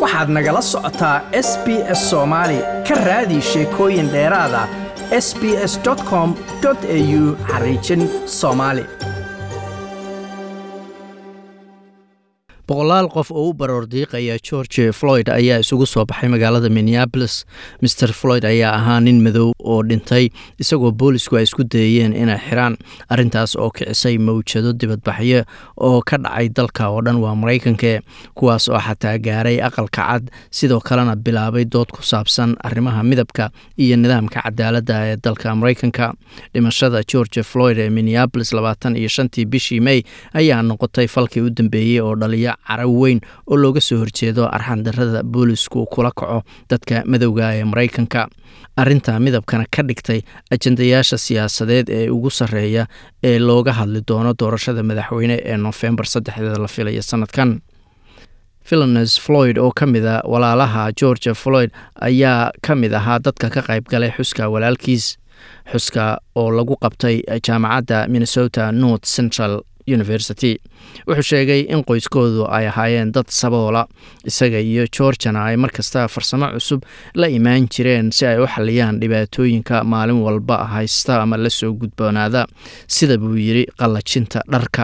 waxaad nagala socotaa s b s soomaali ka raadi sheekooyin dheeraada s b s com au xariijin soomaali boqolaal qof oo u baroor diiqaya george floyd ayaa isugu soo baxay magaalada minneabolis master floyd ayaa ahaa nin madow oo dhintay isagoo boolisku ay isku dayeen inay xiraan arintaas oo kicisay mawjado dibadbaxyo oo ka dhacay dalka oo dhan waa maraykanke kuwaas oo xataa gaaray aqalka cad sidoo kalena bilaabay dood ku saabsan arrimaha midabka iyo nidaamka cadaaladda ee dalka maraykanka dhimashada george floyd ee minneabolis labaatan iyo shantii bishii may ayaa noqotay falkii u dambeeyey oo dhaliya caraw weyn oo looga soo horjeedo arxandarada boolisku kula kaco dadka madowga ee maraykanka arinta midabkana ka dhigtay ajendayaasha siyaasadeed ee ugu sarreeya ee looga hadli doono doorashada madaxweyne ee nofembar saddexdeeda la filaya sanadkan philones floyd oo ka mid a walaalaha george floyd ayaa ka mid ahaa dadka ka qayb galay xuska walaalkiis xuska oo lagu qabtay jaamacadda minnesota north central university wuxuu sheegay in qoyskoodu ay ahaayeen dad saboola isaga iyo georgana ay markasta farsamo cusub la imaan jireen si ay u xaliyaan dhibaatooyinka maalin walba haysta ama la soo gudboonaada sida buu yidhi qallajinta dharka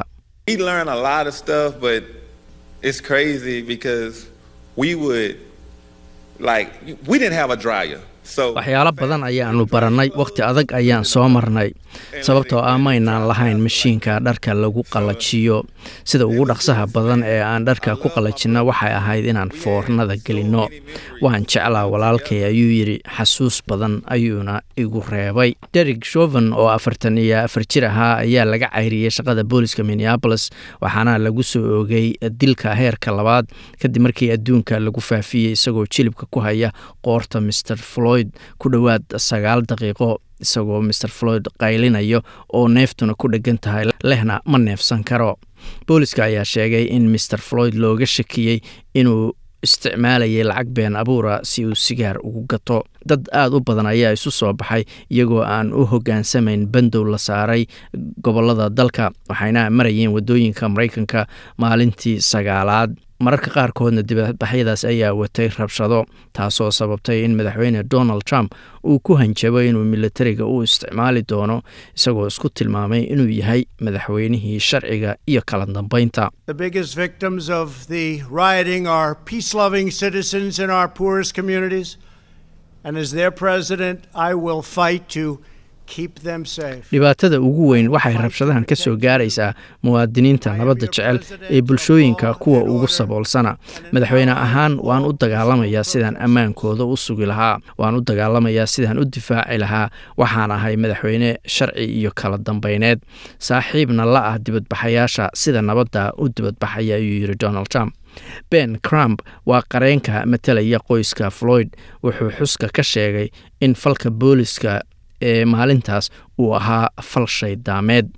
waxyaalo badan ayaanu barannay wakhti adag ayaan soo marnay sababtoo ah maynaan lahayn mashiinka dharka lagu qallajiyo sida ugu dhaqsaha badan ee aan dharka ku qallajinno waxay ahayd inaan foornada gelinno waan jeclaa walaalkay ayuu yidhi xasuus badan ayuuna igu reebay derig shoven oo afartan iyo afar jir ahaa ayaa laga cayriyey shaqada booliska minneabolis waxaana lagu soo oogay dilka heerka labaad kadib markii adduunka lagu faafiyey isagoo jilibka ku haya qoorta mr floyd ku dhowaad sagaal daqiiqo isagoo master floyd qaylinayo oo neeftuna ku dheggan tahay lehna ma neefsan karo booliska ayaa sheegay in master floyd looga shakiyey inuu isticmaalayay lacag been abuura si uu sigaar ugu gato dad aada u badan ayaa isu soo baxay iyagoo aan u hoggaansamayn bandow la saaray gobolada dalka waxayna marayeen waddooyinka maraykanka maalintii sagaalaad mararka qaarkoodna dibadbaxyadaas ayaa watay rabshado taasoo sababtay in madaxweyne donald trump uu ku hanjabo inuu militariga u isticmaali doono isagoo isku tilmaamay inuu yahay madaxweynihii sharciga iyo kala dambeynta dhibaatada ugu weyn waxay rabshadahan ka soo gaaraysaa muwaadiniinta nabadda jecel ee bulshooyinka kuwa ugu saboolsana madaxweyne ahaan waan u dagaalamayaa sidaan ammaankooda u sugi lahaa waan u dagaalamayaa sidaan u difaaci lahaa waxaan ahay madaxweyne sharci iyo kala dambeyneed saaxiibna la ah dibadbaxayaasha sida nabadda u dibadbaxaya ayuu yidhi donald trump ben crump waa qareenka matalaya qoyska floyd wuxuu xuska ka sheegay in falka booliska ee maalintaas uu ahaa fal shaydaameed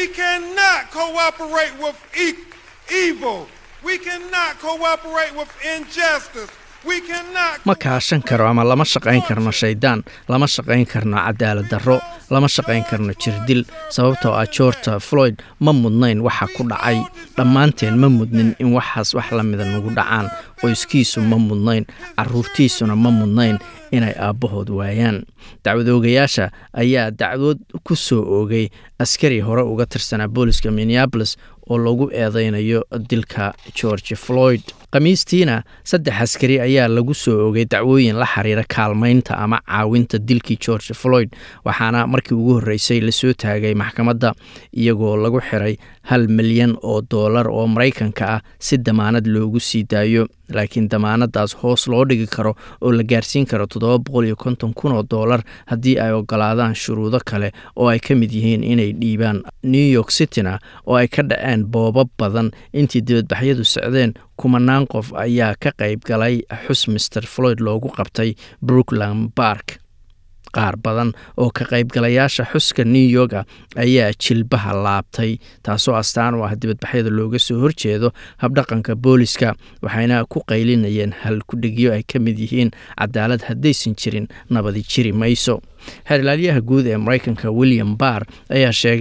ma kaashan karo ama lama shaqayn karno shayddaan lama shaqayn karno cadaalad darro lama shaqayn karno jirdil sababtoo ah george floyd ma mudnayn waxa ku dhacay dhammaanteen ma mudnin in waxaas wax la mida nagu dhacaan qoyskiisu ma mudnayn caruurtiisuna ma mudnayn inay aabbahood waayaan dacwadoogayaasha ayaa dacwood ku soo oogay askari hore uga tirsanaa booliska minneabolis oo lagu eedeynayo dilka george floyd khamiistiina saddex askari ayaa lagu soo oogay dacwooyin la xiriira kaalmaynta ama caawinta dilkii george floyd waxaana markii ugu horreysay lasoo taagay maxkamadda iyagoo lagu xiray hal milyan oo doolar oo maraykanka ah si damaanad loogu sii daayo laakiin damaanadaas hoos loo dhigi karo oo la gaarsiin karo toddoba boqol iyo konton kun oo doolar haddii ay ogolaadaan shuruudo kale oo ay ka mid yihiin inay dhiibaan new york cityna oo ay ka dhaceen boobab badan intii dibadbaxyadu socdeen kumanaan qof ayaa ka qayb galay xus master floyd loogu qabtay brookland bark qaar badan oo ka qaybgalayaasha xuska new yorka ayaa jilbaha laabtay taasoo astaan u ah dibadbaxyada looga soo horjeedo habdhaqanka booliska waxayna ku qaylinayeen halkudhigyo ay ka mid yihiin cadaalad haddaysan jirin nabadi jiri mayso xeerlaaliyaha guud ee maraykanka william barr ayaa sheegay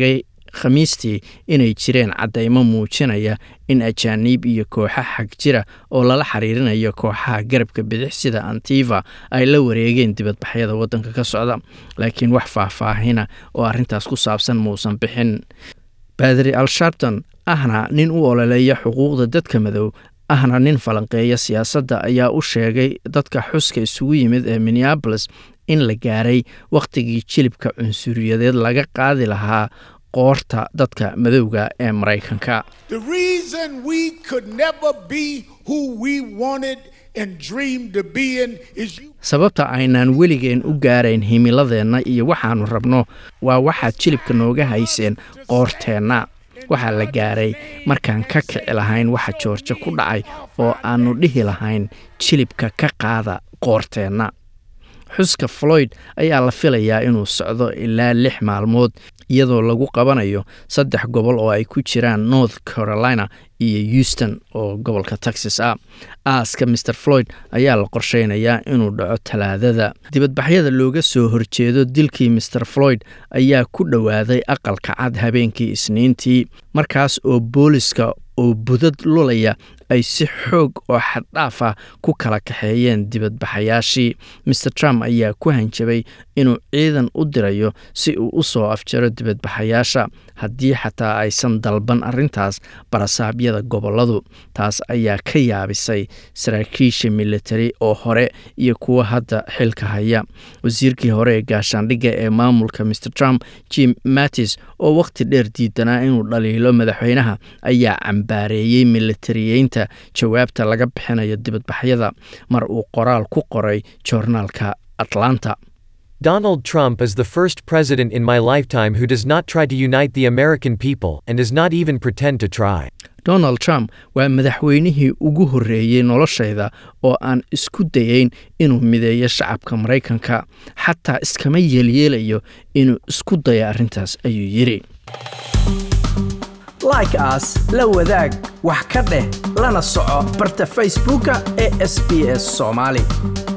khamiistii inay jireen caddaymo muujinaya in ajaaniib iyo kooxa xag jira oo lala xiriirinayo kooxaha garabka bidix sida antiva ay la wareegeen dibadbaxyada waddanka ka socda laakiin wax faahfaahina oo arrintaas ku saabsan muusan bixin baadri al sharpton ahna nin u ololeeya xuquuqda dadka madow ahna nin falanqeeya siyaasadda ayaa u sheegay dadka xuska isugu yimid ee minneabolis in la gaaray wakhtigii jilibka cunsuriyadeed laga qaadi lahaa qoorta dadka madowga ee maraykanka sababta aynaan weligeen u gaarayn himiladeenna iyo waxaannu rabno waa waxaad jilibka nooga hayseen qoorteenna waxaa la gaaray markaan ka kici lahayn waxa joorjo ku dhacay oo aannu dhihi lahayn jilibka ka qaada qoorteenna xuska floyd ayaa la filayaa inuu socdo ilaa lix maalmood iyadoo lagu qabanayo saddex gobol oo ay ku jiraan north carolina iyo houston oo gobolka texas ah aaska mer floyd ayaa la qorsheynayaa inuu dhaco talaadada dibadbaxyada looga soo horjeedo dilkii mer floyd ayaa ku dhowaaday aqalka cad habeenkii isniintii markaas oo booliska oo budad lulaya ay si xoog oo xaddhaaf ah ku kala kaxeeyeen dibadbaxayaashii mer trump ayaa ku hanjabay inuu ciidan u dirayo si uu u soo afjaro dibadbaxayaasha haddii xataa aysan dalban arrintaas barasaabyada gobolladu taas ayaa ka yaabisay saraakiisha militari oo hore iyo kuwa hadda xilka haya wasiirkii hore ee gaashaandhigga ee maamulka mer trump jim mattis oo wakhti dheer diidanaa inuu dhaliilo madaxweynaha ayaa cambaareeyey militariyeynta jawaabta laga bixinayo dibadbaxyada mar uu qoraal ku qoray joornaalka atlanta Donald Trump is the first president in my lifetime who does not try to unite the American people and does not even pretend to try. donald trump waa madaxweynihii ugu horreeyey noloshayda oo aan isku dayayn inuu mideeyo shacabka maraykanka xataa iskama yeelyeelayo inuu isku dayo arrintaas ayuu yidhi like aas la wadaag wax ka dheh lana soco barta facebooka ee sb s soomaali